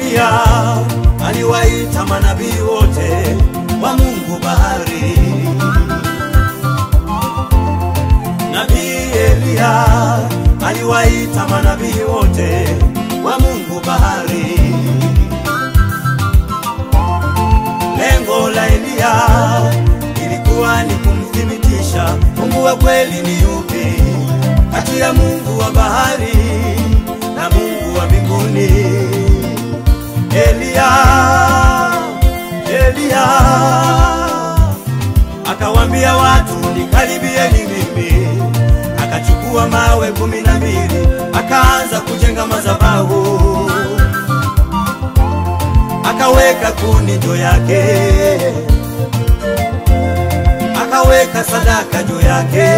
Eliya aliwaita manabii wote wa Mungu bahari. Nabii Eliya aliwaita manabii wote wa Mungu bahari. Lengo la Eliya ilikuwa ni kumthibitisha Mungu wa kweli ni yupi kati ya Mungu wa bahari na Mungu wa mbinguni. Eliya, Eliya akawambia watu nikaribieni mimi, akachukua mawe kumi na mbili akaanza kujenga madhabahu, akaweka kuni juu yake, akaweka sadaka juu yake,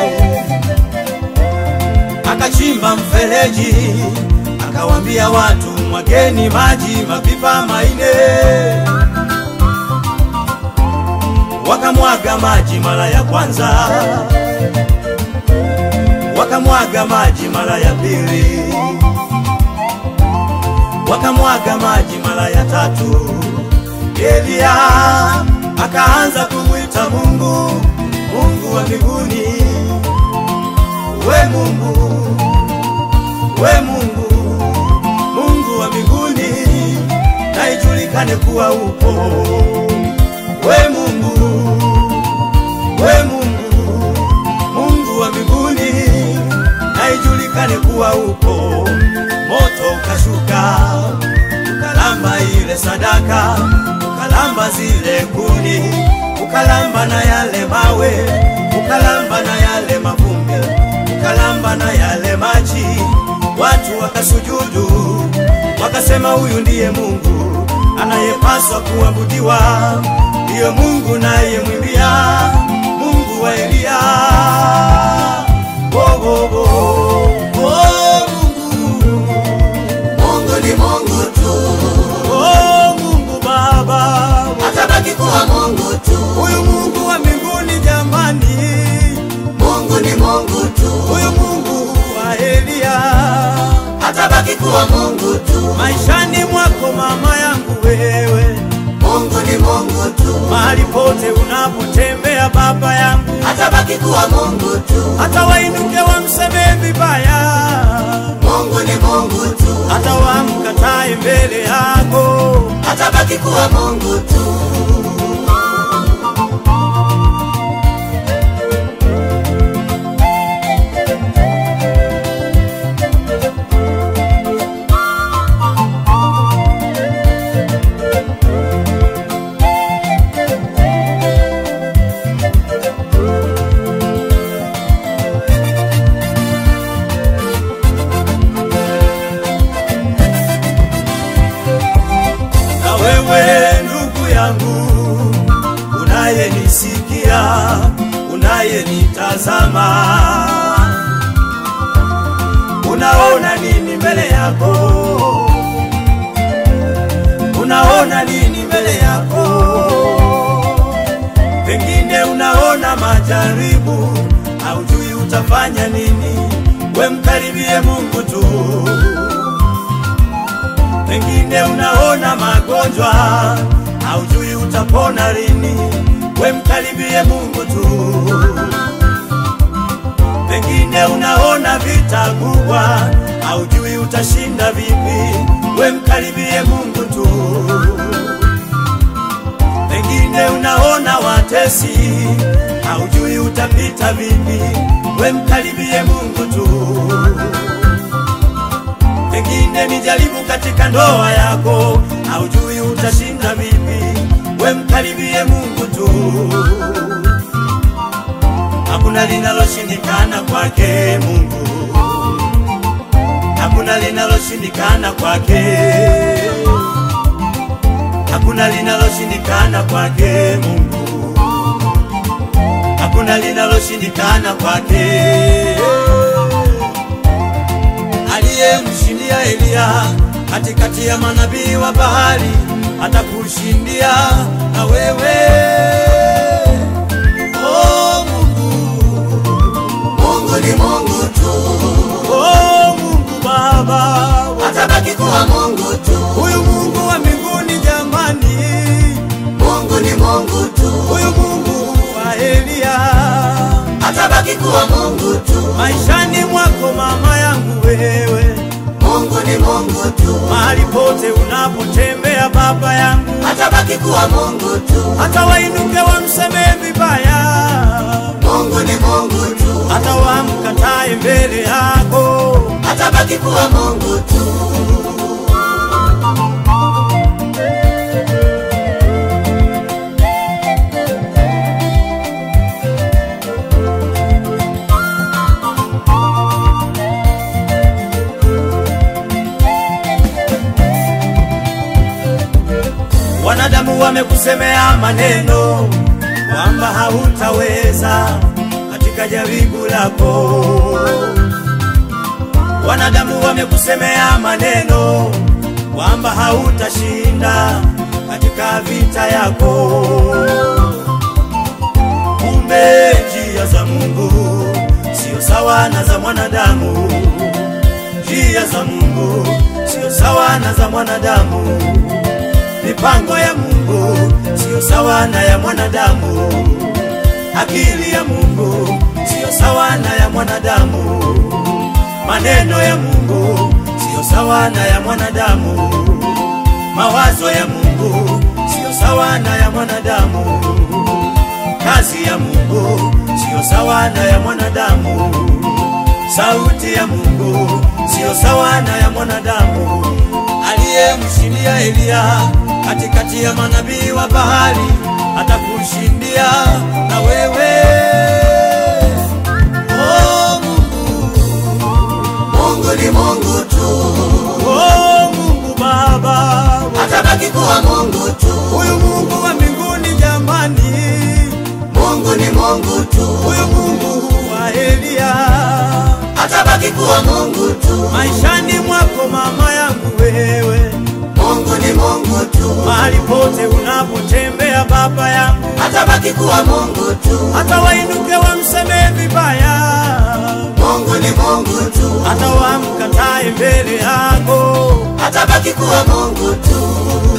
akachimba mfereji, akawambia watu mwageni maji mapipa maine wakamwaga maji mara ya kwanza, wakamwaga maji mara ya pili, wakamwaga maji mara ya tatu. Eliya akaanza kumwita Mungu, Mungu wa mbinguni, we Mungu, we Mungu, Mungu wa mbinguni, na ijulikane kuwa upo we Mungu, we Mungu, Mungu wa mbinguni, na ijulikane kuwa upo. Moto ukashuka ukalamba ile sadaka, ukalamba zile kuni, ukalamba na yale mawe, ukalamba na yale mavumbi, ukalamba na yale maji. Watu wakasujudu, wakasema huyu ndiye Mungu anayepaswa kuabudiwa ndiyo Mungu naye mwimbia Mungu wa Eliya. Oh, oh, oh. Oh, Mungu. Mungu ni Mungu tu, Oh, Mungu Baba, atabaki kuwa Mungu tu. huyu Mungu wa mbinguni jamani, Mungu ni Mungu tu, huyu Mungu wa Eliya, atabaki kuwa Mungu tu. maishani mwako mama yangu wewe, Mungu ni Mungu tu, mahali pote unapotembea baba yangu, atabaki kuwa Mungu tu. hata wainuke wamsemee vibaya Mungu ni Mungu tu, hata wamkatae mbele yako. atabaki kuwa Mungu tu. Na wewe ndugu yangu, unayenisikia, unayenitazama, unaona nini mbele yako? Unaona nini mbele yako? Pengine unaona majaribu, haujui utafanya nini. We mkaribie Mungu tu. Pengine unaona magonjwa, haujui utapona lini. We mkaribie Mungu tu. Pengine unaona vita kubwa, haujui utashinda vipi. We mkaribie Mungu tu. Pengine unaona watesi, haujui utapita vipi. We mkaribie Mungu tu. Pengine ni jaribu katika ndoa yako, haujui utashinda vipi. We mkaribie Mungu tu. Hakuna linaloshindikana kwake Mungu, hakuna linaloshindikana kwake, hakuna linaloshindikana kwake Mungu, hakuna linaloshindikana kwake aliyemshindia Eliya katikati ya manabii wa bahari, atakushindia na wewe. Oh Mungu, Mungu ni Mungu tu, oh Mungu Baba, atabaki kuwa Mungu tu. huyu Mungu atabaki kuwa Mungu tu. maishani mwako mama yangu wewe, Mungu ni Mungu tu, mahali pote unapotembea baba yangu, atabaki kuwa Mungu tu. hata wainuke wamsemee vibaya, Mungu ni Mungu tu, hata wamkatae mbele yako, atabaki kuwa Mungu tu. wanadamu wamekusemea maneno kwamba hautaweza katika jaribu lako. Wanadamu wamekusemea maneno kwamba hautashinda katika vita yako. Kumbe njia za Mungu sio sawa na za mwanadamu, njia za Mungu sio sawa na za mwanadamu mipango ya Mungu siyo sawa na ya mwanadamu, akili ya Mungu siyo sawa na ya mwanadamu, maneno ya Mungu siyo sawa na ya mwanadamu, mawazo ya Mungu siyo sawa na ya mwanadamu, kazi ya Mungu siyo sawa na ya mwanadamu, sauti ya Mungu siyo sawa na ya mwanadamu aliyemshindia Eliya katikati ya manabii wa bahari atakushindia na wewe. Oh Mungu, Mungu ni Mungu tu, oh Mungu Baba, atabaki kuwa Mungu tu. huyu Mungu wa mbinguni jamani, Mungu ni Mungu tu, huyu Mungu wa Eliya atabaki kuwa Mungu tu. maishani mwako mama yangu wewe, Mungu ni Mungu tu, mahali pote unapotembea baba yangu atabaki kuwa Mungu tu. hata wainuke wamsemee vibaya, Mungu ni Mungu tu, hata wamkatae mbele yako, atabaki kuwa Mungu tu.